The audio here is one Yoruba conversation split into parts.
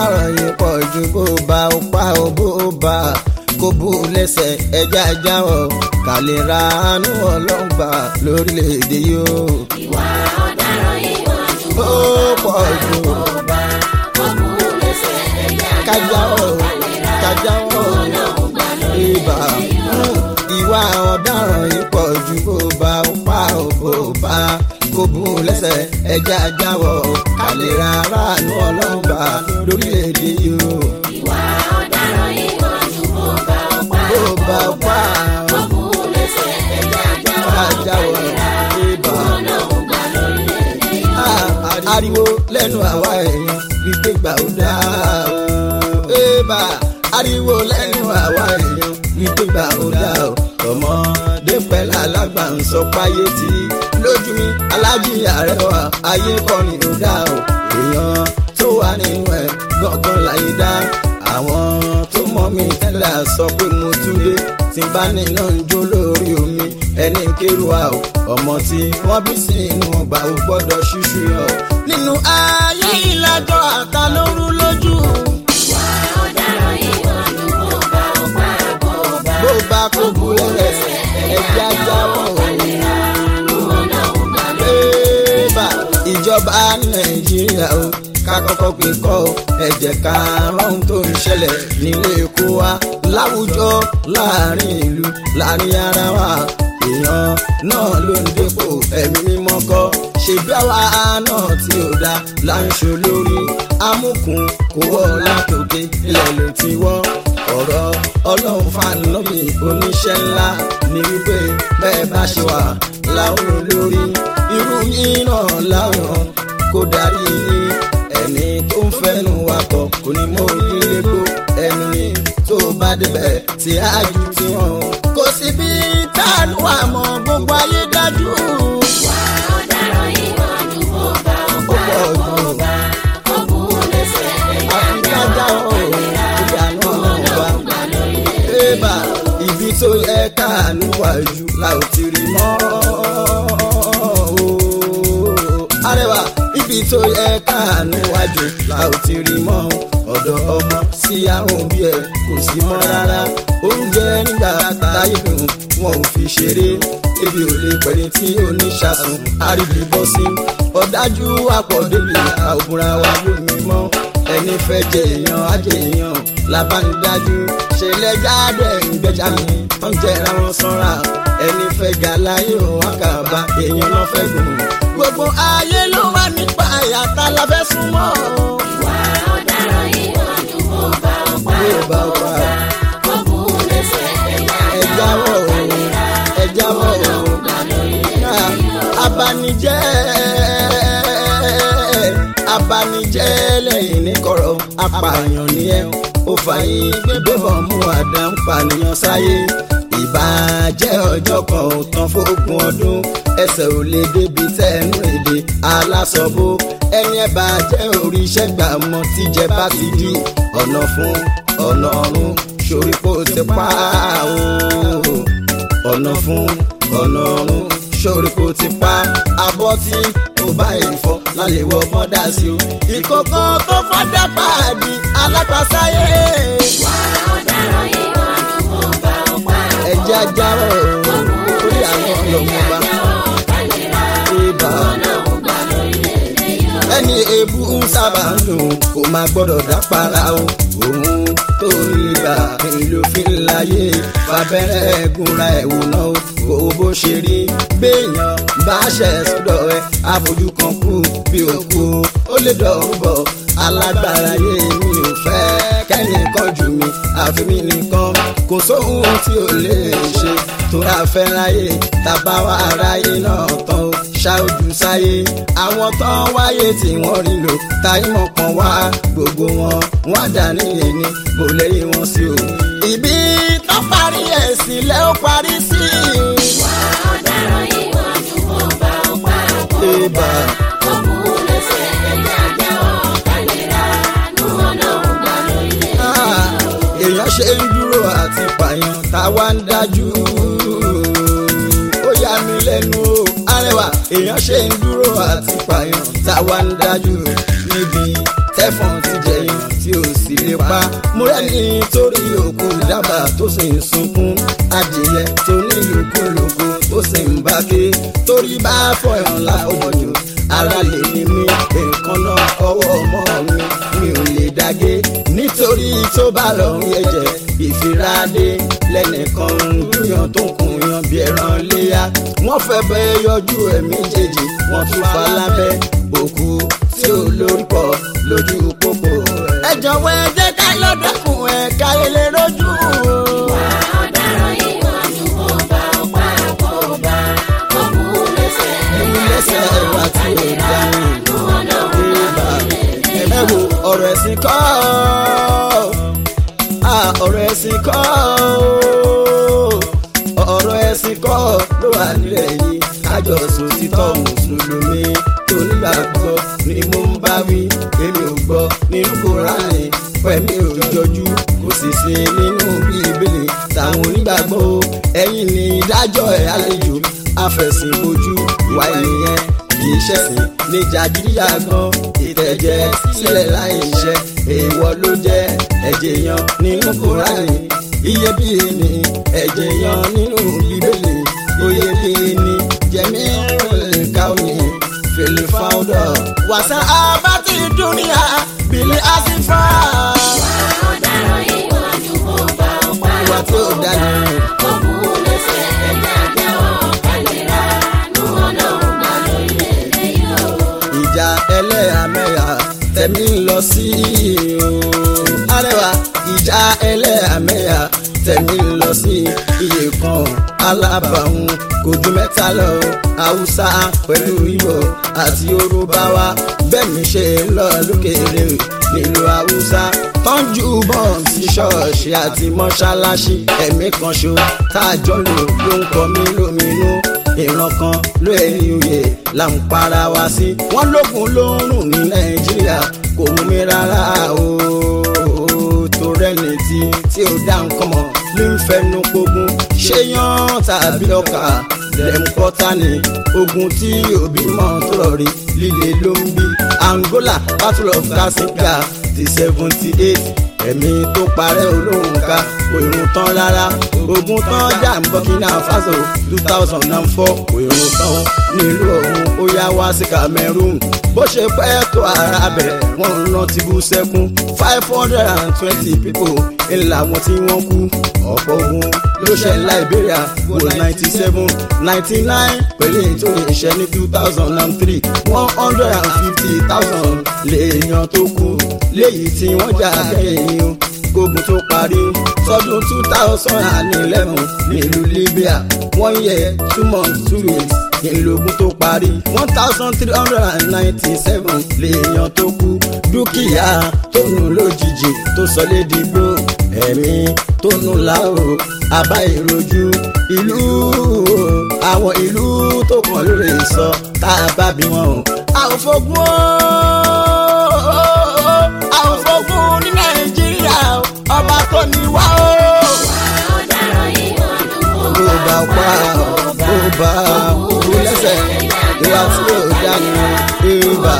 ọ̀daràn yìí pọ̀ ju bó bá ó pa ó bó bá kó bú lẹ́sẹ̀ ẹja jáwọ́ ká lè ra àánú ọlọ́gbà lórílẹ̀‐èdè yìí ó. ìwà ọ̀daràn yìí pọ̀ ju ó pọ̀ ju bá kó bú lẹ́sẹ̀ ẹ̀yà kájáwọ́ kájáwọ́ ibà ìwà ọ̀daràn yìí pọ̀ ju bó bá ó pa ó bó bá kó bú lẹ́sẹ̀ ẹja jáwọ́ ká lè ra àánú ọlọ́gbà lórílẹ̀‐èdè yìí ó. ìwà ọ̀daràn yìí pọ̀ ju bó bá ó pa bó bá ó pa kó bú lẹ́sẹ̀ ẹ̀yà kájáwọ́ ibà. ọlọ́run gbà lórílẹ̀‐èdè yìí. Ah, ariwo lẹ́nu àwa èèyàn wípé gbà ó dá o. Ébà ariwo lẹ́nu àwa èèyàn wípé gbà ó dá o. Ọmọdé pẹ̀lú alágbà ń sọ páyé tí lójú mi alájí àrẹwà ayé kọ́ ni ó dá o. Èèyàn tó wà nínú ẹ̀ gbọ̀ngàn láyé dá. Àwọn tó mọ̀ mí tẹ́lẹ̀ sọ pé mo tún dé tí bá nínú ń jó lórí omi ẹni kéru wa o ọmọ tí wọ́n bí sí inú ọgbà ò gbọ́dọ̀ ṣíṣú yọ. nínú ayé ìlàjọ àta lóru lójú. ìwà ọ̀daràn yìí pọ̀ ju bó bá ó pa bó bá bó bá kó bulẹ̀ ẹja jáwọ́ ọlọ́run gbà bébà ìjọba nàìjíríà o ká kọ́kọ́ pé kọ́ ọ ẹ jẹ́ ká rán tó ń ṣẹlẹ̀ nílé èkó wa láwùjọ láàrin ìlú láàrin ara wa èèyàn náà ló ń dépò ẹ̀mí mímọ́ kọ́ ṣèbí àwa náà tí ò dá là ń ṣe lórí amúkùn kò wọ́ látòkè ilẹ̀ ló ti wọ́ ọ̀rọ̀ ọlọ́run fàánọ́bì oníṣẹ́ ńlá ní wípé bẹ́ẹ̀ bá ṣe wà láwọn olórí irú yín náà láwọn kó darí yín ẹni tó ń fẹ́nu wakọ̀ kò ní mọ onílé kó ẹni tó bá débẹ̀ tí á ju tiwọn. kò sí bí táàlù àmọ́ gbogbo ayé dájú. ìwà ọ̀daràn yìí pọ̀ ju bó bá ó ó pa pọ̀ jù kó bú lẹ́sẹ̀ ẹ̀yà àfikájá ọ̀rọ̀ ìdáná ọba. Ébà ibi tó yẹ káàánú wájú la ò ti rí mọ́. ooo. Arẹwà ibi tó yẹ káàánú wájú la ò ti rí mọ́. Ọ̀dọ̀ ọmọ sí àwọn òbí ẹ̀ kò sí mọ́ rárá. Oúnjẹ nígbà táyé dùn wọn ò fi ṣeré. Ebi ò lè pẹ̀lú tí oníṣàsùn àríbi bọ́ sí. Ọ̀dájú àpọ̀débì àwòrán wa lómi mọ́ ẹni fẹ́ jẹ èèyàn ajẹ èèyàn labánidájú ṣẹlẹ̀ jáde ìgbẹ́jà mi wọ́n jẹra wọn sanra ẹni fẹ́ ga láyé òun àkàbà èèyàn náà fẹ́ gùn. gbogbo ayé ló wà nípa àyàtà la fẹ́ súnmọ́. ìwà ọ̀daràn yìí pọ̀ ju bó bá ó pa bí ó bá wà kó bú lẹ́sẹ̀ ẹ̀yà ẹ jáwọ́ o ẹ jáwọ́ o gbà lórílẹ̀ Ah, abanijẹ́ abanijẹ́ lẹ́yìn ní kọ̀rọ̀ apààyàn ni ẹ ó fààyè gbẹ́bọ̀ mú àdá ń pànìyàn sáyé ìbàjẹ́ ọjọ́ kan ò tán fógún ọdún ẹsẹ̀ ò lè débi tẹ́nu èdè alásọ̀bó ẹni ẹ bá jẹ́ oríṣẹ́ gbà mọ́ tíjẹ bá ti di ọ̀nà fún ọ̀nà ọ̀run sórí kó ti pa ó ọ̀nà fún ọ̀nà ọ̀run sórí kò ti pa abọ́ tí ó bá ìfọ́ lálẹ́ wọ mọ́dà sí o. ìkókó tó fọ́dá pàdé alápàsáyé. ìwà ọ̀daràn yìí pọ̀ ju bó bá ó pa ẹja jáwọ́ orí àwọn ọlọ́mọba ibà. ọlọ́run gbà lórílẹ̀ yìí. ẹni ebú ń sábà ń dùn kó máa gbọ́dọ̀ dápara o. òun tó rí gbà ló fi ń láyé fàbẹ́rẹ́ gúnra ẹ̀wò náà o. kò bó ṣe rí béèyàn bá ṣẹ̀ sọ́dọ̀ ẹ àfojú kan kú bí òkú ó lè dọ̀rùn bọ̀ alágbára yé mi ò fẹ́ kẹ́nìkan jù mí àfi mí nìkan kò sóhun tí ò lè ṣe tó ra fẹ́ láyé tàbá wa aráyé náà tán ó ṣáájú sáyé àwọn tán wáyé tí wọ́n rí lò táyé mọ̀ kan wá gbogbo wọn wọ́n dà nílé ní kò lẹ́yìn wọn sí o. ibi tó parí ẹ̀ sílẹ̀ ó parí sí. ìwà ọ̀daràn yìí pọ̀ ju bó bá ó pa Ibà kó bú lẹ́sẹ̀ ẹ̀yà jẹ́wọ́ kálíra nù ọlọ́run gbà lórílẹ̀ Ah, èèyàn ṣe ń dúró àti pààyàn táwa ń dájú. ó yà mí lẹ́nu o arẹwà èèyàn ṣe ń dúró àti pààyàn táwa ń dájú níbi tẹ́fọ̀n ti jẹyàn tí ò sì lè pa mo rẹ́ni torí òkú dábàá tó sì ń sunkún adìyẹ tó ní ìlúkú lóko ó sì ń bá ké torí bá fọyàn láfọmọjò ara lè ní mí nǹkan náà ọwọ́ ọmọ mi mi ò lè dágé nítorí tó bá lọ́rùn ẹ̀jẹ̀ ìfiradé lẹ́nìkan ń gbìyàn tó kùn yan bí ẹran léyà wọ́n fẹ́ bẹ́ yọjú ẹ̀mí jèjì wọ́n tún fa lábẹ́ òkú tí ò lórúkọ lójú pópó. ẹ jọ̀wọ́ ẹ jẹ́ ká lọ́dọ̀kùn ẹ̀ ká lè rojú. ọ̀daràn yìí wọ́n ju kó bá ọ̀pá kó bá kó kú lẹ́sẹ̀. ẹ̀yin lẹ́sẹ̀ wá tí ò dáhùn. Bébà ẹ wo ọ̀rọ̀ ẹ̀sìn kọ́ ọ́ ọ̀rọ̀ ẹ̀sìn kọ́ ọ́ ọ̀rọ̀ ẹ̀sìn kọ́ ló wà nílẹ̀ yìí kájọ sùn títọ́ mùsùlùmí tó nígbàgbọ́ ni mo ń bá wí èmi ò gbọ́ nínú kúránì pẹ̀mí ò jọjú kò sì sí nínú bíbélì táwọn onígbàgbọ́ o ẹ̀yin ni ìdájọ́ ẹ̀ àlejò afẹ̀sìnbojú ìwà ènìyàn kìí ṣẹ̀sìn ní jàgídíjàgan ìtẹ̀jẹ̀ sílẹ̀ láì ṣe èèwọ̀ ló jẹ́ ẹ̀jẹ̀ yan nínú kúránì iyebíye ni ẹ̀jẹ̀ yan nínú bíbélì oyebíye ni jẹ̀mí káwé fèlè fáwọ́dọ̀ wàsá abátí dúníà bìlí àsìfà. ọ̀daràn yìí wọ́n ju kó bá ọ̀pá ìwà tí ó dání kó kú lẹ́sẹ̀. ẹ̀jẹ̀ àjẹwọ́ kálíra nù ọlọ́run máa lórílẹ̀‐èdè yìí o. ìjà ẹlẹ́yàmẹ̀yà tẹ̀mí ń lọ sí o. arẹwà ìjà ẹlẹ́yàmẹ̀yà tẹ̀mí ń lọ sí iye kan alábàáhùn kò ju mẹ́ta lọ haúsá pẹ̀lú ìgbò àti yorùbá wa bẹ́ẹ̀ mi ṣe ń lọ lókèrè nílùú haúsá tọ́jú bọ́ọ̀n sí ṣọ́ọ̀ṣì àti mọ́ṣáláṣí ẹ̀mí kan ṣo tá a jọ lò ló ń kọ mí lóminú ìran kan ló ẹni oyè là ń para wa sí. wọ́n lókun ló ń rùn ní nàìjíríà kò mú mi rárá o tó rẹ́ni tí tí ó dá nǹkan mọ̀ ló ń fẹnu pogun ṣé yan tàbí ọkà lẹ́mkọ́tà ni ogun tí òbí mọ̀ tó rọ̀ rí líle ló ń bí angola battle of casablanca ti seventy eight ẹ̀mí tó parẹ́ olóhùn ká kò irun tán rárá ogun tán jà ń burkina faso two thousand and four kò irun tán nílùú ọ̀hún ó yá wá sí cameroon bó ṣe pẹ́ tó ara bẹ̀ wọ́n ń rántí bú sẹ́kún five hundred and twenty people ńlá wọn tí wọ́n kú ọ̀pọ̀ ogun ló ṣe liberia wo ninety seven ninety nine pẹ̀lú ètò ìṣẹ́ ní two thousand and three one hundred and fifty thousand lèèyàn tó kú léyìí tí wọ́n jà kẹ́yìn o gbógun tó parí sọdún two thousand and eleven nílùú libya one year two months two weeks ìlógún tó parí one thousand three hundred and ninety seven lèèyàn tó kú dúkìá tó nù lójijì tó sọ lédìgbò ẹ̀mí tó nù láòrò àbá ìrojú ìlú àwọn ìlú tó kàn lórí sọ tá a bá bí wọn o. a ò fogun o a ò fogun ní nàìjíríà o ọba tó ní wá o. ọ̀daràn yìí wọ́n ju kó bó bá pa bó bá kú lẹ́sẹ̀ ìwà tí ò dání ìbá.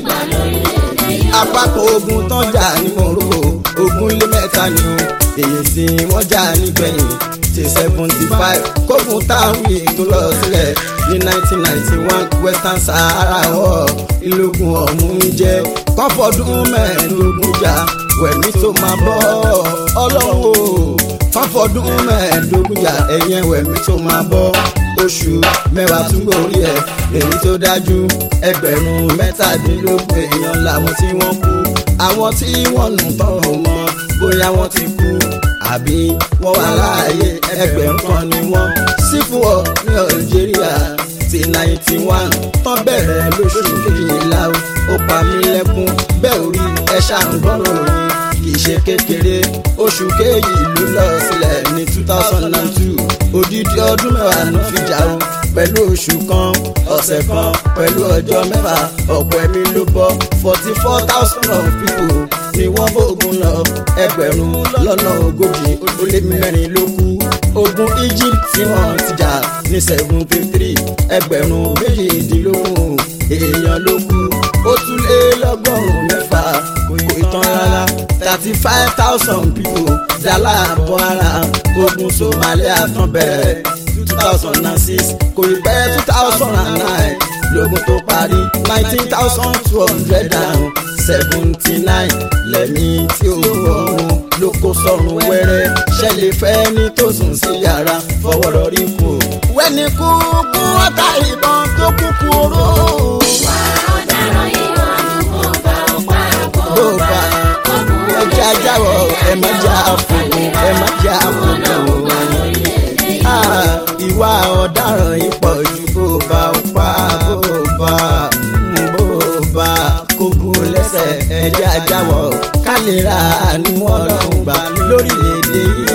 apákan ogun tán jà ní morocco ogun lé mẹ́ta ni o èyí tí wọ́n jà nígbẹ̀yìn ti seventy five kógun táwí tó lọ sílẹ̀ ní nineteen ninety one western sahara war ìlógun ọ̀hún jẹ́ kọ́fọ́dún mẹ́ẹ̀ẹ́dógún jà wẹ̀mí tó máa bọ́ ọlọ́run o fáfọdún mẹ́ẹ̀ẹ́dógún jà ẹ̀yẹn wẹ̀mí tó máa bọ́ oṣù mẹ́wàá tún gòrí ẹ̀ èyí tó dájú ẹgbẹ̀rún mẹ́tàdínlógún èèyàn làwọn tí wọ́n kú àwọn tí wọ́n nù tán ò mọ bóyá wọ́n ti kú àbí wọ́n wà láàyè ẹgbẹ̀rún kan ni wọ́n sí fún ọ ní Algeria ti ninety one tán bẹ̀rẹ̀ lóṣù kejìlá o ó pa mí lẹ́kún bẹ́ẹ̀ orí ẹ̀ ṣàǹgbọ́rọ̀ yìí kì í ṣe kékeré oṣù kéyì ló lọ sílẹ̀ ní two thousand and two odidi ọdún mẹ́wàá ló fi jà o pẹ̀lú oṣù kan ọ̀sẹ̀ kan pẹ̀lú ọjọ́ mẹ́fà ọ̀pọ̀ ẹ̀mí ló bọ́ forty four thousand of people ni wọ́n bógun lọ ẹgbẹ̀rún lọ́nà ogójì ó lé mẹ́rin ló kú ogun Egypt tí wọ́n ti jà ní seventy three ẹgbẹ̀rún méjìdínlógún èèyàn ló kú ó tún lé lọ́gọ́rùn-ún mẹ́fà kò ì tán rárá thirty five thousand people dálà bọ́ ara ogun Somalia tán bẹ̀rẹ̀ two thousand and six kò ì pẹ́ two thousand and nine lógun tó parí nineteen thousand two hundred and seventy nine lẹ́mí tí ó rọrùn ló kó sọ̀rùn wẹ́rẹ́ ṣẹlẹ̀ fẹ́ ní tó sùn sí yàrá fọwọ́rọ́ rí kù. wẹ́ni kú kú ọ̀tá ìbọn tó kúkú oró. Wà ọ̀daràn yìí ọ̀dùnkún bá ọ̀pá ló àbọ̀ bá ẹja jáwọ́ ẹ má já fòkùn ẹ má já fòkùn. Ah, ìwà ọ̀daràn yìí pọ̀ ju bó bá ń pa bó bá bó bá kókó lẹ́sẹ̀ ẹja jáwọ́ ká lè ra àánú ọlọ́run gbà lórílẹ̀‐èdè yìí